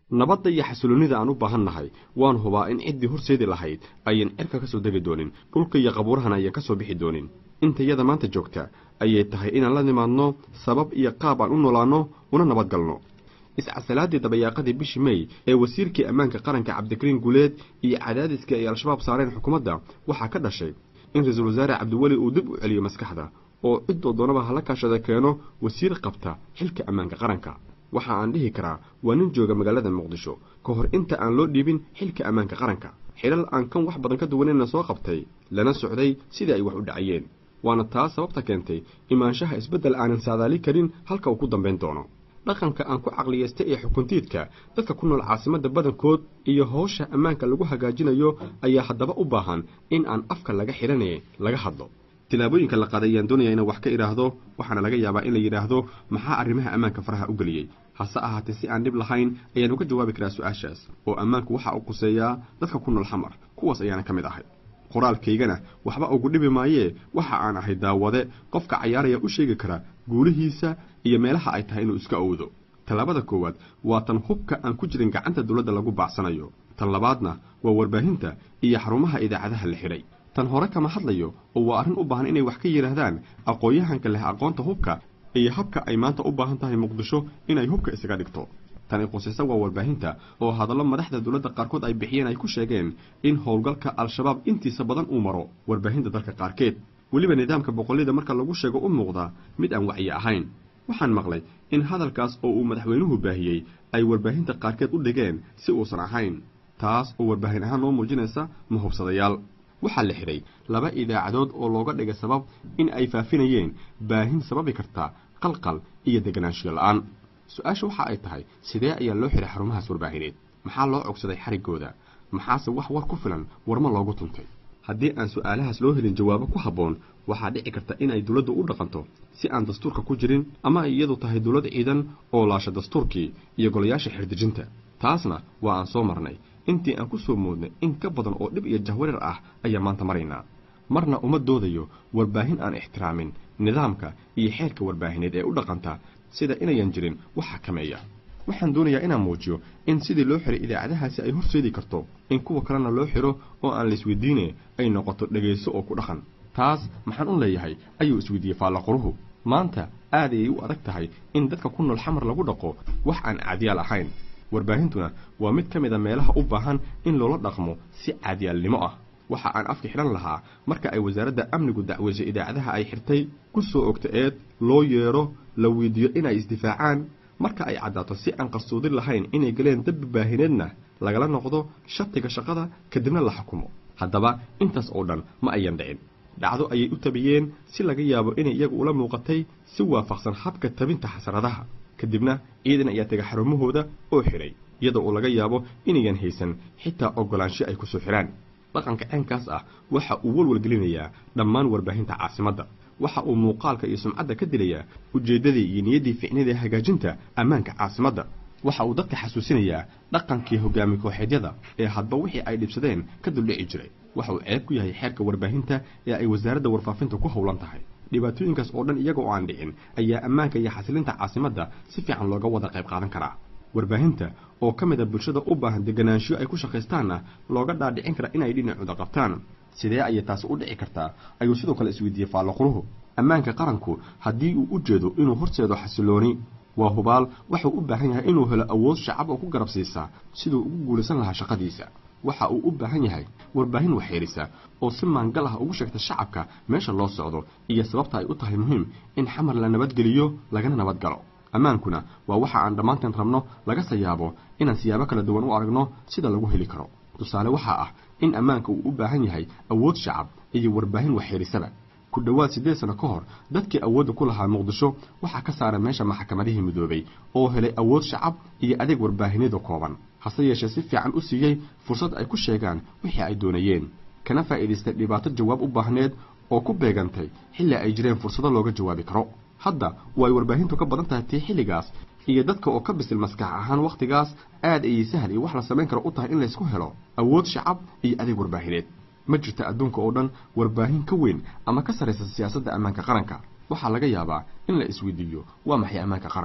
nabadda iyo xasiloonnida aan u baahan nahay waan hubaa in ciddii horseedi lahayd ayan cirka ka soo degi doonin dhulka iyo qabuurahana ayan ka soo bixi doonin intayada maanta joogta ayay tahay inaan la nimaadno sabab iyo qaab aan u noolaanno una nabad galno iscasalaadii dabayaaqadii bishii mey ee wasiirkii ammaanka qaranka cabdikariin guuleed iyo cadaadiskii ay al-shabaab saareen xukuumadda waxaa ka dhashay in ra-iisul wasaare cabdiweli uu dib u celiyo maskaxda oo ciddoo doonaba hala kaashada keeno wasiir qabta xilka ammaanka qaranka waxa aan dhihi karaa waa nin jooga magaalada muqdisho ka hor inta aan loo dhiibin xilka ammaanka qaranka xilal aan kan wax badan ka duwanayna soo qabtay lana socday sidii ay wax u dhacayeen waana taas sababta keentay imaanshaha isbeddel aanan saadaali karin halka uu ku dambayn doono dhaqanka aan ku caqliyaystay ee xukuntiidka dadka ku nool caasimadda badankood iyo howsha ammaanka lagu hagaajinayo ayaa haddaba u baahan in aan afka laga xidhanee laga hadlo tilaabooyinka la qaaday ayaan doonaya inaan wax ka idhaahdo waxaana laga yaabaa in la yidhaahdo maxaa arrimaha ammaanka faraha u geliyey hase ahaatee si aan dhib lahayn ayaan uga jawaabi karaa su-aashaas oo ammaanku waxa uu quseeyaa dadka ku nool xamar kuwaas ayaana ka mid ahay qoraalkaygana waxba ugu dhibi maayee waxa aan ahay daawade qofka cayaaraya u sheegi kara guulihiisa iyo meelaha ay tahay inuu iska owdo tallaabada koowaad waa tan hubka aan ku jirin gacanta dowladda lagu baacsanayo tan labaadna waa warbaahinta iyo xarumaha idaacadaha la xidhay tan hore kama hadlayo oo waa arrin u baahan inay wax ka yidhaahdaan aqoon-yahanka leh aqoonta hubka iyo habka ay maanta u baahan tahay muqdisho inay hubka isaga dhigto tani qusaysa waa warbaahinta oo hadallo madaxda dowladda qaarkood ay bixiyeen ay ku sheegeen in howlgalka al-shabaab intiisa badan uu maro warbaahinta dalka qaarkeed weliba nidaamka boqollida marka lagu sheego u muuqda mid aan wacyi ahayn waxaan maqlay in hadalkaas oo uu madaxweynuhu baahiyey ay warbaahinta qaarkeed u dhigeen si uusan ahayn taas oo warbaahin ahaan noo muujinaysa mahubsadayaal waxaa la xidhay laba idaacadood oo looga dhigay sabab in ay faafinayeen baahin sababi karta qalqal iyo deganaanshiyo la-aan su-aasha waxa ay tahay sidee ayaa loo xidhay xarumahaas warbaahineed maxaa loo cogsaday xariggooda maxaase wax war ku filan warma loogu tuntay haddii aan su-aalahaas loo helin jawaabo ku habboon waxaa dhici karta in ay dowladdu u dhaqanto si aan dastuurka ku jirin ama ay iyadu tahay dowlad ciidan oo laasha dastuurkii iyo golayaasha xirdejinta taasna waa aan soo marnay intii aan ku soo moodnay in ka badan oo dhib iyo jahwareer ah ayaa maanta maraynaa marna uma doodayo warbaahin aan ixtiraamin nidaamka iyo xeerka warbaahineed ee u dhaqanta sida inayan jirin wax xakameeya waxaan doonayaa inaan muujiyo in sidii loo xiray idaacadahaasi ay horseedi karto in kuwa kalena loo xiro oo aan laisweydiine ay noqoto dhegayso oo ku dhaqan taas maxaan u leeyahay ayuu isweydiiyey faallaquruhu maanta aad ayay u adag tahay in dadka ku nool xamar lagu dhaqo wax aan caadiyaal ahayn warbaahintuna waa mid ka mid a meelaha u baahan in loola dhaqmo si caadiyaalnimo ah waxa aan afka xidhan lahaa marka ay wasaaradda amnigu dacweysay idaacadaha ay xirtay ku soo ogta eed loo yeedho la weydiiyo inay isdifaacaan marka ay caddaato si aan qarsoodin lahayn inay galeen dabbi baahineedna lagala noqdo shatiga shaqada kadibna la xukumo haddaba intaas oo dhan ma ayan dhicin dhacdo ayay u tabiyeen si laga yaabo inay iyagu ula muuqatay si waafaqsan habka tabinta xasaradaha kadibna ciidan ayaa tega xarumahooda oo xidhay iyadoo uu laga yaabo inayan haysan xitaa oggolaansho ay ku soo xidhaan dhaqanka ceenkaas ah waxa uu walwalgelinayaa dhammaan warbaahinta caasimadda waxa uu muuqaalka iyo sumcadda ka dilayaa ujeeddadii iyo niyaddii ficnida ee hagaajinta ammaanka caasimadda waxa uu dadka xasuusinayaa dhaqankii hogaami kooxeedyada ee hadba wixii ay dhibsadeen ka duldhici jiray waxa uu ceeb ku yahay xeerka warbaahinta ee ay wasaaradda warfaafinta ku howlan tahay dhibaatooyinkaas oo dhan iyaga oo aan dhicin ayaa ammaanka iyo xasilinta caasimadda si fiican looga wada qayb qaadan karaa warbaahinta oo ka mid a bulshada u baahan deganaanshiyo ay ku shaqaystaanna looga dhaadhicin kara inay dhinacooda qabtaan sidee ayay taasi u dhici kartaa ayuu sidoo kale isweydiiyey faallaquruhu ammaanka qaranku haddii uu u jeedo inuu horseedo xasilooni waa hubaal wuxuu u baahan yahay inuu helo awood shacab oo ku garab siisaa siduu ugu guulaysan lahaa shaqadiisa waxa uu u baahan yahay warbaahin waxyeelisa oo si maangal ah ugu sheegta shacabka meesha loo socdo iyo sababta ay u tahay muhiim in xamar la nabadgeliyo lagana nabadgalo ammaankuna waa waxa aan dhammaanteen rabno lagase yaabo inaan siyaabo kala duwan u aragno sida lagu heli karo tusaale waxaa ah in ammaanka uu u baahan yahay awood shacab iyo warbaahin waxyeelisaba ku dhowaad siddeed sano ka hor dadkii awoodda ku lahaa muqdisho waxaa ka saaran meesha maxkamadihii midoobay oo helay awood shacab iyo adeeg warbaahineedu kooban hase yeeshee si fiican u siiyey fursad ay ku sheegaan wixii ay doonayeen kana faa'iidaystay dhibaato jawaab u baahneed oo ku beegantay xilli ay jireen fursado looga jawaabi karo hadda way warbaahintu ka badan tahay tii xilligaas iyo dadka oo ka bisil maskax ahaan wakhtigaas aad ayay sahal iyo wax la samayn karo u tahay in laysku helo awood shacab iyo adeeg warbaahineed ma jirta adduunka oo dhan warbaahin ka weyn ama ka sarraysa siyaasadda ammaanka qaranka waxaa laga yaabaa in la isweydiiyo waa maxay ammaanka qaranku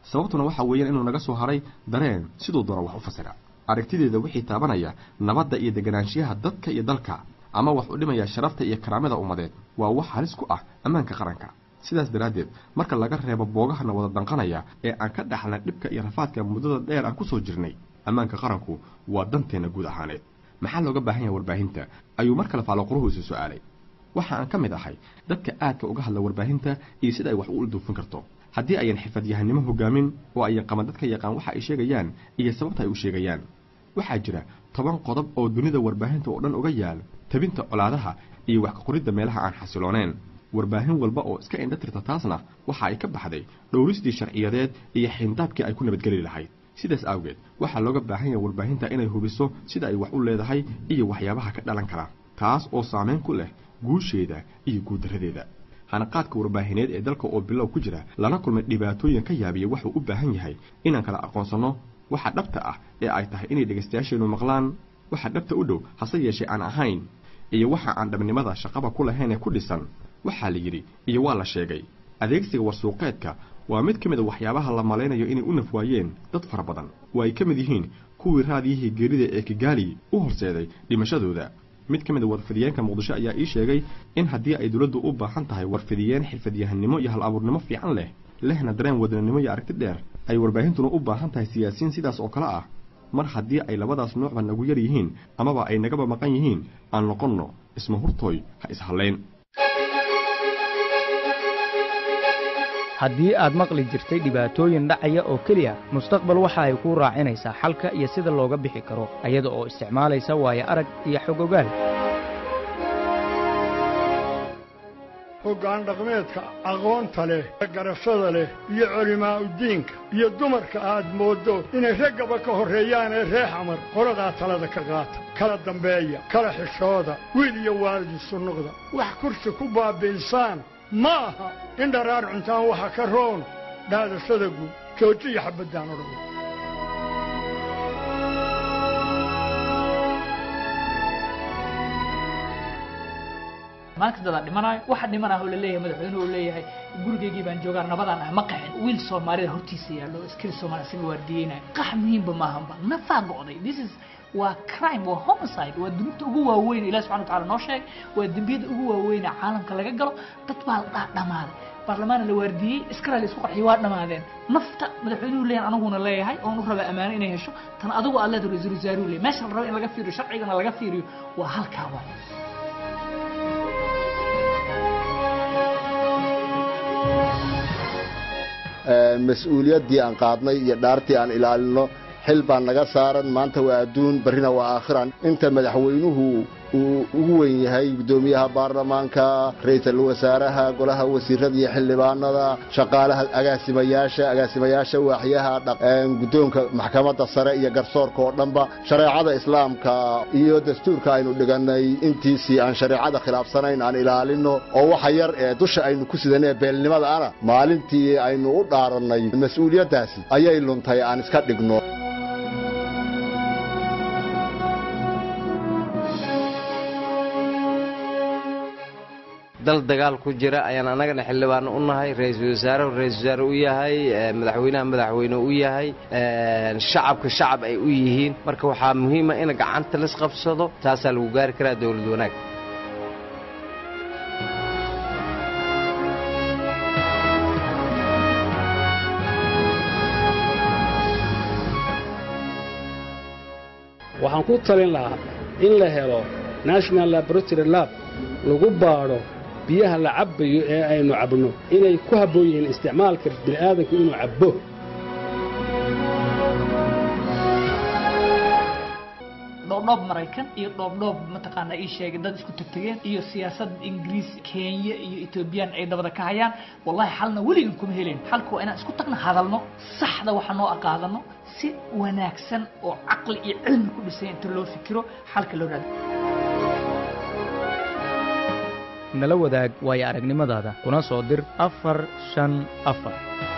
sababtuna waxa weeyaan inuu naga soo haray dareen siduu doona wax u fasira aragtideeda wixii taabanaya nabadda iyo deganaanshiyaha dadka iyo dalka ama wax u dhimaya sharafta iyo karaamada ummadeed waa wax halis ku ah ammaanka qaranka sidaas daraaddeed marka laga reebo boogahana wada danqanaya ee aan ka dhaxlan dhibka iyo rafaadka muddada dheer aan ku soo jirnay ammaanka qaranku waa danteenna guud ahaaneed maxaa looga baahan yahay warbaahinta ayuu mar kale faaloquruhu isu su-aalay waxa aan ka mid ahay dadka aadka uga hadla warbaahinta iyo sida ay wax u ilduufin karto haddii ayan xirfadyahanimo hogaamin oo ayan qaban dadka yaqaan waxa ay sheegayaan iyo sababta ay u sheegayaan waxaa jira toban qodob oo dunida warbaahinta oo dhan uga yaal tabinta colaadaha iyo wax ka qoridda meelaha aan xasilooneen warbaahin walba oo iska indha tirta taasna waxa ay ka baxday dhowristii sharciyadeed iyo xindaabkii ay ku nabadgeli lahayd sidaas awgeed waxaa looga baahan yahay warbaahinta inay hubiso sida ay wax u leedahay iyo waxyaabaha ka dhalan kara taas oo saameyn ku leh guusheeda iyo guuldaradeeda hanaqaadka warbaahineed ee dalka oo bilow ku jira lana kulmay dhibaatooyin ka yaabiya wuxuu u baahan yahay inaan kala aqoonsanno waxa dhabta ah ee ay tahay inay dhegaystayaasheennu maqlaan waxa dhabta u dhow hase yeeshee aan ahayn iyo waxa aan dhabnimada shaqaba ku lahayn ee ku dhisan waxaa la yidhi iyo waa la sheegay adeegsiga warsuuqeedka waa mid ka mid a waxyaabaha la malaynayo inay u nafwaayeen dad fara badan oo ay ka mid yihiin kuwii raadiyihii geerida ee kigaali u horseeday dhimashadooda mid ka mid a warfidiyeenka muqdisho ayaa ii sheegay in haddii ay dowladdu u baahan tahay warfidiyeen xirfadyahannimo iyo hal abuurnimo fiican leh lehna dareen wadannimo iyo aragti dheer ay warbaahintuna u baahan tahay siyaasiyiin sidaas oo kale ah mar haddii ay labadaas noocba nagu yar yihiin amaba ay nagaba maqan yihiin aan noqonno isma hurtooy ha ishallayn haddii aad maqli jirtay dhibaatooyin dhacaya oo keliya mustaqbal waxa ay kuu raacinaysaa xalka iyo sida looga bixi karo ayada oo isticmaalaysa waayo arag iyo xog ogaal hoggaan dhaqmeedka aqoonta leh garashada leh iyo culimaa uddiinka iyo dumarka aad mooddo inay raggaba ka horreeyaan ee reex amar qoladaa talada ka qaata kala dambeeya kala xishooda wiil iyo waalidiisu noqda wax kursi ku baabi'insaan ma aha in dharaar cuntaan waxa ka roon dhaadashada guud joojiya xabaddaan odhan maanta dadaa dhimanayo waxa dhimanah oo laleeyahay madaxweynuhu uu leeyahay gurigaygii baan joogaa nabadaan ah ma qaxin wiil soomaalida hortiisa yaallo askari soomaali isaga waardiyeynayo qax muhiimba maahanba nafaa go'day this is waa crime waa homicide waa dunuubta ugu waaweyn ilahi subxana wa taala noo sheegay waa dembiyada ugu waaweyna caalamka laga galo dad baa la dhaa dhamaaday baarlamaana la waardiyey iskara la isku qarxiyey waa dhamaadeen nafta madaxweynuhu leeyahay anaguna leeyahay oon u rabaa ammaano inay hesho tan adigu aad leedahay ra-iisul wasaaruhu leeyahay meesha la rabo in laga fiiriyo sharcigana laga fiiriyo waa halkaa waay mas-uuliyaddii aan qaadnay iyo dhaartii aan ilaalino xil baan naga saaran maanta waa adduun barrina waa aakhiran inta madaxweynuhu uu ugu weyn yahay guddoomiyaha baarlamaanka ra-iisul wasaaraha golaha wasiirada iyo xildhibaanada shaqaalaha agaasimayaasha agaasimayaasha waaxyaha guddoonka maxkamadda sare iyo garsoorka oo dhanba shareecada islaamka iyo dastuurka aynu dhigannay intiisii aan shareecada khilaafsanayn aan ilaalino oo waxa yar ee dusha aynu ku sidanee beelnimada ana maalintii aynu u dhaarannay mas-uuliyaddaasi ayay luntay aan iska dhigno dal dagaal ku jira ayaan annagana xildhibaano u nahay ra-iisul wasaarehu ra-isul wasaare u yahay madaxweynaha madaxweyne u yahay shacabka shacab ay u yihiin marka waxaa muhiima in gacanta laisqabsado taasaa lagu gaari karaa dowlad wanaag waxaan ku talin lahaa in la helo national laboratory lab lagu baadho biyaha la cabbayo ee aynu cabno inay ku habboon yihiin isticmaalka bini'aadanku inuu cabbo dhoobdhoob maraykan iyo dhoobdhoob mataqaanaa ii sheegay dad isku tegtegeen iyo siyaasad ingiriis kenya iyo etoobiyaan ay dabada ka hayaan wallahi xalna weligan kuma helayn xalka waa inaan isku tagna hadalno saxda waxa noo aqaadano si wanaagsan oo caqli iyo cilmi ku dhisay inta loo fikiro xalka loo raado nala wadaag waayo aragnimadaada kuna soo dir afar shan afar